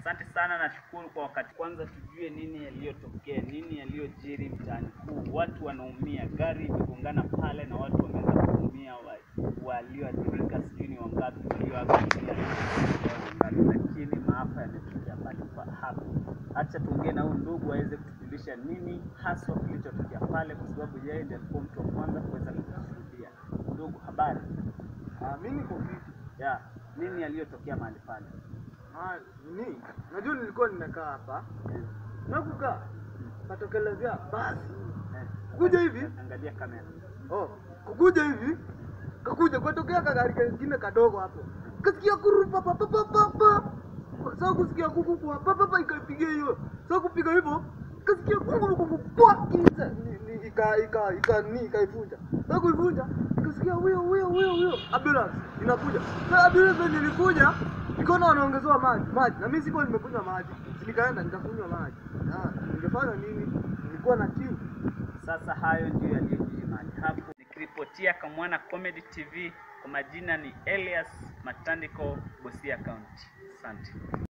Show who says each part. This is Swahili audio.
Speaker 1: Asante sana, nashukuru kwa wakati. Kwanza tujue nini yaliyotokea, nini yaliyojiri mtaani huu. Watu wanaumia, gari imegongana pale na watu wameweza kuumia, wa- walioathirika sijui ni wangapi, walioaga dunia wangapi, lakini maafa yametokea pale pa hapo. Acha tuongee na huyu ndugu aweze kutujulisha nini haswa kilichotokea pale, kwa sababu yeye ndiye alikuwa mtu wa kwanza kuweza kushuhudia. Ndugu, habari
Speaker 2: Ah, mimi niko fiti.
Speaker 1: ya nini yaliyotokea mahali pale?
Speaker 2: Ah, ni najua nilikuwa nimekaa hapa na kukaa katokelezea basi
Speaker 1: Eh,
Speaker 2: kuja hivi
Speaker 1: Angalia kamera.
Speaker 2: oh, kukuja hivi kakuja kwatokea kagari kengine kadogo hapo kasikia kurupa papapapapa saa kusikia kuku kwa papapa ikaipigia hiyo saa kupiga hivyo kasikia kungurukungu kwa kiza ni- ni- ika ika ika ni ikaifunja saa kuivunja ikasikia huyo huyo huyo huyo ambulance inakuja saa ambulance venye ilikuja nikaona wanaongezewa maji maji na mimi sikuwa nimekunywa maji nikaenda nikakunywa maji Ah, ningefanya nini nilikuwa na kiu
Speaker 1: Sasa hayo ndio yaliyojiri mahali hapo. Nikiripotia Kamwana Comedy TV, kwa majina ni Elias Matandiko, Busia County. Asante.